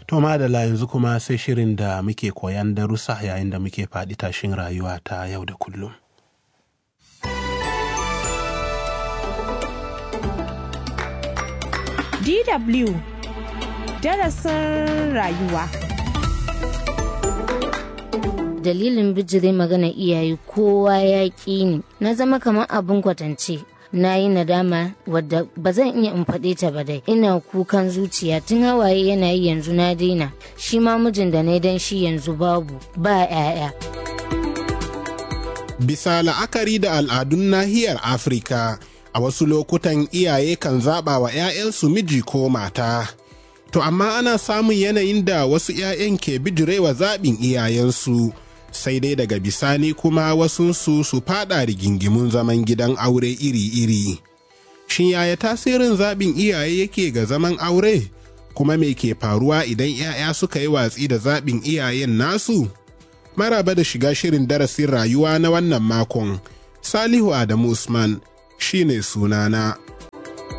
To madala yanzu kuma sai shirin da muke koyan darussa yayin da muke faɗi tashin rayuwa ta yau da kullum. DW darasin rayuwa. Dalilin bijire magana iyaye kowa ya ƙi ni, na zama kamar abin kwatance. Na yi nadama wadda ba zan iya in faɗe ta ba dai. Ina kukan zuciya tun hawaye yana yi yanzu na daina. Shi ma mijin da na dan shi yanzu babu ba 'ya'ya. Bisa la'akari da al'adun nahiyar Afirka, a wasu lokutan iyaye kan zaɓa wa 'ya'yansu miji ko mata. To amma ana samun yanayin da wasu 'ya'yan ke bijirewa zaɓin iyayensu. Sai dai daga bisani kuma wasunsu su fada rigingimun zaman gidan aure iri-iri. Shin yaya tasirin zaɓin iyaye yake ga zaman aure? Kuma me ke faruwa idan 'ya'ya suka yi watsi da zaɓin iyayen nasu? Maraba da shiga shirin darasin rayuwa na wannan makon. Salihu Adamu Usman shine sunana.